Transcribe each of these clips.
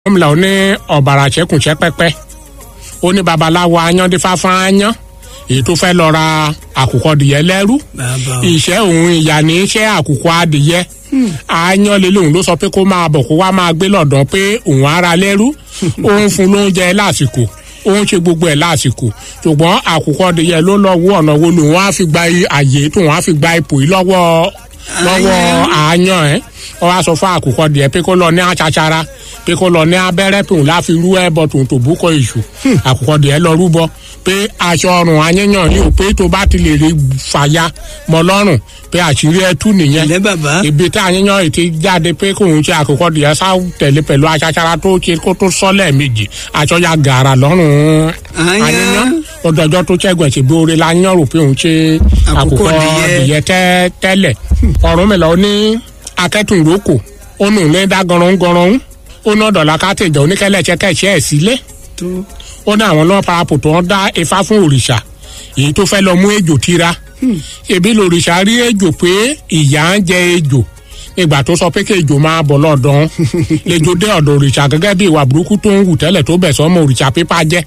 gómìnà ó ní ọ̀bàrà ṣẹ́kùnṣẹ́ pẹ́pẹ́ ó ní babaláwo ayándífá fún ayán èyí tó fẹ́ lọ ra àkùkọ adìyẹ lẹ́rú bàbá o. ìṣẹ́ òun ìyá ní iṣẹ́ àkùkọ adìyẹ ayán lélẹ́hùn ló sọ pé kó máa bọ̀ kó wá máa gbé lọ́dọ̀ pé òun ara lẹ́rú òun fún lóúnjẹ lásìkò òun ṣe gbogbo ẹ̀ lásìkò ṣùgbọ́n àkùkọ adìyẹ ló lọ wọ ọ̀nà wo lòun á fi gba àyè tóun á fi gba ipò yìí lọ́wọ́ lọ́wọ́ àyàn ẹ̀ wọ́n wá sọ fún àkùkọ adìyẹ pé kó lọ ní àṣàṣàrà pé kó lọ ní abẹ́rẹ́ tòun láfi rú ẹbọ tòun tó bú kọ èṣù àkùkọ adìyẹ lọ rúbọ pé aṣọ ọrùn ayẹyàn ni ò pé tó bá ti lè rí fàya mọ lọ́rùn pé àṣírí ẹ tú nìyẹn ilẹ̀ bàbá. ibi tí àyẹyàn ètí jáde pé kóun ṣe àkùkọ adìyẹ sá tẹ̀lé pẹ̀lú aṣàṣàrà tó ṣe kó tó sọ lẹ́ẹ̀mejì aṣọ ya gàrà lọ́rùn Àyàn. ayẹyàn ọdọọjọ tó ṣẹ́gun ẹ̀sìn bí oore la yàn rò pé òun ṣe Àkùkọ àkùkọ adìyẹ. adìyẹ tẹ́ tẹ́lẹ̀ ọ̀run mi lọ ní akẹ́tùnrókò ó nù ní dá gọ̀rọ̀ngọ̀rọ̀ ó ná dọ̀là kátẹ́jọ oníkẹ́lẹ́sẹ̀ kẹ́sẹ̀ ẹ̀ sílé tó ó ní àwọn náà parapò tó ń dá ifá fún òrìṣà èyí tó fẹ́ lọ mú ejò tira ebi lòrìṣà rí ejò pé ìyá ń jẹ ejò ìgbà tó sọ pé kí ejò máa bọ̀ lọ́dọ̀ lejò dé ọ̀dọ̀ òrìṣà gẹ́gẹ́ bí ìwà burúkú tó ń wù tẹ́lẹ̀ tó bẹ̀ sọ́mọ òrìṣà pípa jẹ́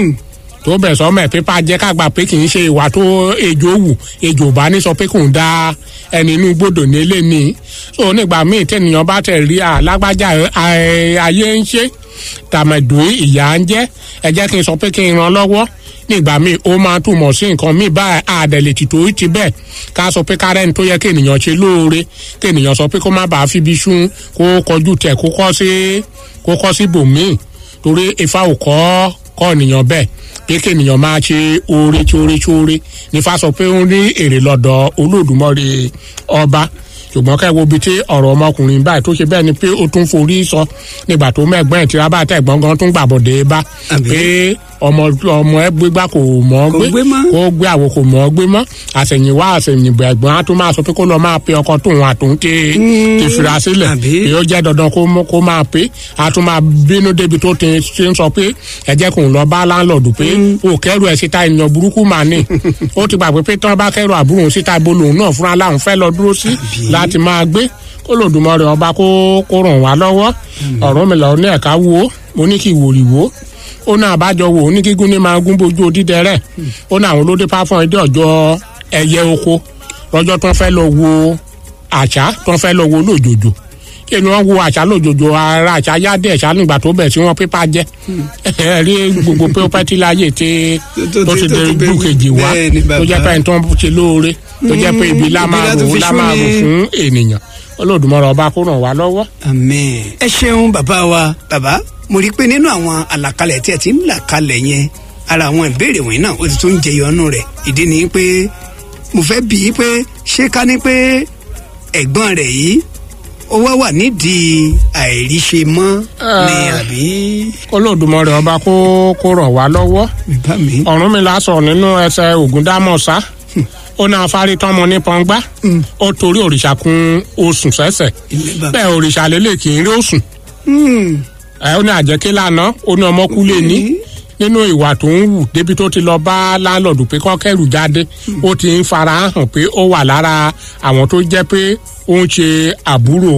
tó bẹ̀ sọ́mọ ẹ̀ pípa jẹ́ kágbà pé kì í ṣe ìwà tó ejò wù ejò bá ní sọ pé kò ń da ẹni inú gbọ́dọ̀ nílé ni so nígbà míì tẹ̀nìyàn bá tẹ̀ rí alágbájá ẹ, ayé ń ṣe tàmẹ̀dùn ìyá ń jẹ́ ẹ jẹ́ kí n sọ pé kí n ran lọ́wọ́ nígbà míì ó máa túmọ̀ sí nǹkan míì báyìí àdẹ̀lẹ̀ tìtò ti bẹ́ẹ̀ ká sọ pé kárẹ́ni tó yẹ kí ènìyàn ṣe lóore kí ènìyàn sọ pé kó má bàa fibi sún kó kọjú tẹ̀ kó kọ́ sí kó kọ́ sí bòmíì torí ifá ò kọ́ kọ́ ènìyàn bẹ́ẹ̀ pé kí ènìyàn máa ṣe oore tí oore tí oore nífa sọ pé ó ní èrè lọ́dọ̀ olódùmọ̀rè ọba ṣùgbọ́n kẹ́wo bíi tí ọ̀rọ̀ ọmọkùnrin báyìí tó ṣe bẹ́ẹ̀ ni pé ó tún forí sọ nígbà tó mẹ́gbọ́n ẹ̀ tí rábà tẹ̀ gbọ́ngàn tún gbàbọ̀dé bá Àbí? pé ọmọ ọmọ ẹ gbégbá kò mọ̀ ọ́ Kò gbé gbé mọ́. kó gbé àwo kò mọ̀ ọ́ gbé mọ́ àṣẹ̀yìnwá àṣẹ̀yìnbọ̀ ẹ̀gbọ́n á tún máa sọ pé kó lọ máa pe ọkọ tóun àtòun ti ti fira sílẹ̀ Àbí? èyí ó jẹ́ dandan kó mọ́- kó máa pé á tún máa bínú débi tó ti ṣe ń sọ pé ẹ jẹ́ kóun lọ bá láńlọ́ọ̀dù pé o kẹ́rù ẹ̀ síta ènìyàn burúkú mà ní ó ti gbàgbé pé tán bá kẹ́rù àbúrò òun síta ibo lòun náà fúnra láwọn fẹ́ lọ dúró sí láti máa gbé kó lòdùmọ̀rẹ́ ọba kó kó ràn wá lọ́wọ́ ọ̀rọ̀ mi lọ ní ẹ̀ka wo mo ní kí ìwòrì wo ó ní àbájọ wo ó ní gígùn ní máa gún bójú odídẹrẹ́ ó ní àwọn olóde páfọ́n ẹjọ́ ọjọ́ ẹyẹ oko lọ́jọ́ tó ń fẹ́ lọ wo àṣà tó ń fẹ́ lọ wo lójoojú kí ni wọ́n wo àṣà lójoojú ara àṣà yáde ẹ̀ṣá nígbà tó bẹ̀ sí wọn pépà jẹ́ ẹ rí gbogbo pé ó pẹ́ tí láyé tí tó tó ti- ti tó dé ti bẹ́ẹ̀ ìlú kejì wá bẹ́ẹ̀ ni tó jẹ́ bàbá. pé ẹni tó ń ṣe lóore tó jẹ́ pé ibi lá Ibi máa lá rò tó ó fi lá sú máa rò ni. fún ènìyàn olódùmọ̀rọ̀ ọba kó ràn wá lọ́wọ́. àmín. ẹ ṣeun bàbá wa bàbá mo rí i pé nínú àwọn àlàkalẹ̀ tí ẹ ti ń là kalẹ̀ yẹn ara àwọn ìbéèrè wọ̀nyí náà ó ti tún jẹyọ ọnù rẹ̀ ìdí ni pé mo fẹ́ bí i pé ṣé ká ní pé ẹ̀gbọ́n rẹ̀ yìí ó wá wà nídìí àìríṣe mọ́ ni àbí olódùmọ̀rẹ̀ ọba kó kó ràn wá lọ́wọ́ bàbá mi. ọ̀run mi lásọ̀ nínú ẹsẹ̀ ògúndámọ̀sá ó náà fárí tọ́mọ ní pọ́ngbá ó torí òrìṣà kun oṣù sẹ́sẹ̀ ilé bàbá. bẹ́ẹ̀ òrìṣà lélẹ̀ kì í rí oṣùn Hmm. ẹ ó ní àjẹké lánàá ó ní ọmọ kú lé ní nínú ìwà tó ń wù débi tó ti lọ bá láńlọ́ọ̀dù pé kọ́ kẹ́rù jáde ó ti ń fara hàn pé ó wà lára àwọn tó jẹ́ pé ó ń ṣe àbúrò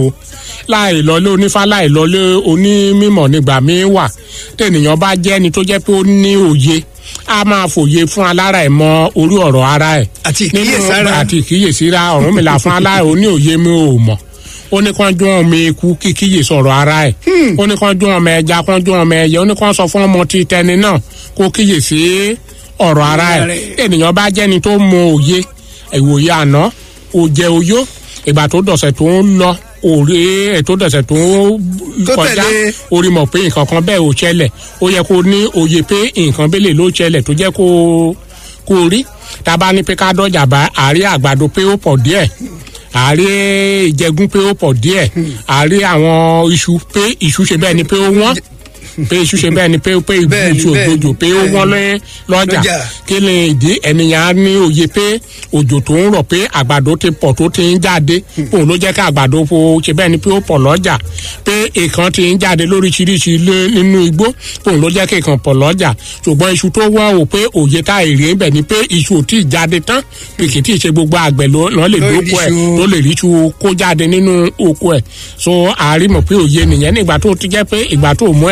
láì lọlé onífá láì lọlé onímọ̀ nígbà míín wà tẹnìyàn bá jẹ́ ẹni tó jẹ́ pé ó ní òye a máa fòye fún alára ẹ̀ mọ orí ọ̀rọ̀ ara ẹ̀ àti nínú ìkíyèsára àti ìkíyèsíra ọ̀run mi là fún alára ó ní òye mi ò mọ̀ ó ní kán dún ọmọ eku kíkíyè sọ̀rọ̀ ara ẹ̀ ó ní kán dún ọmọ ẹja kán dún ọmọ ẹyẹ ó ní kán sọ fún ọmọ tí tẹni náà kó kíyè sí ọ̀rọ̀ ara ẹ̀ ènìyàn bá jẹ́ni tó mọ òye ìwòye àná òjẹ oyó ìgbà tó dọ̀sẹ̀ tó ń lọ òré ẹ̀ tó dọ̀sẹ̀ tó ń Tó kọjá tẹ̀lé. orí mọ̀ pé nǹkan kan bẹ́ẹ̀ ò ṣẹlẹ̀ ó yẹ kó ní òye pé nǹkan bẹ́ẹ̀ ló ṣẹlẹ̀ tó jẹ́ kó kó rí tá a bá ní pé ká dọ́jà bá àárẹ̀ àgbàdo pé ó pọ̀ díẹ̀ àárẹ̀ ìjẹgún pé ó pọ̀ díẹ̀ àárẹ̀ àwọn iṣu pé iṣu ṣe bẹ́ẹ̀ ni pé ó wọ́n pé iṣu ṣe bẹ́ẹ̀ ni pé pé ìgbú Bẹ́ẹ̀ni, iṣu bẹ́ẹ̀ni, ògbójò pé ó bẹ́ẹ̀ni. wọ́n lé lọ́jà Lọ́jà. kí ni ìdí ènìyàn á ní òye pé òjò tó ń rọ̀ pé àgbàdo ti pọ̀ tó ti ń jáde òun ló jẹ́ ká àgbàdo fo ṣe bẹ́ẹ̀ ni pé ó pọ̀ lọ́jà pé ìkan ti ń jáde lóríṣiríṣi lé- nínú igbó òun ló jẹ́ kí ìkan pọ̀ lọ́jà ṣùgbọ́n iṣu tó wọ́n o pé òye tá èrè ń bẹ̀ ni pé iṣu ò tí ì jáde tán pé kì í tí ì ṣe gbogbo àgbẹ̀ ló ló lè Ló rí dóko ẹ̀ iṣu. ló lè rí iṣu kó jáde nínú oko ẹ̀ so àárín mọ̀ pé òye nìyẹn nígbà tó ti jẹ́ pé ìgbà tó mú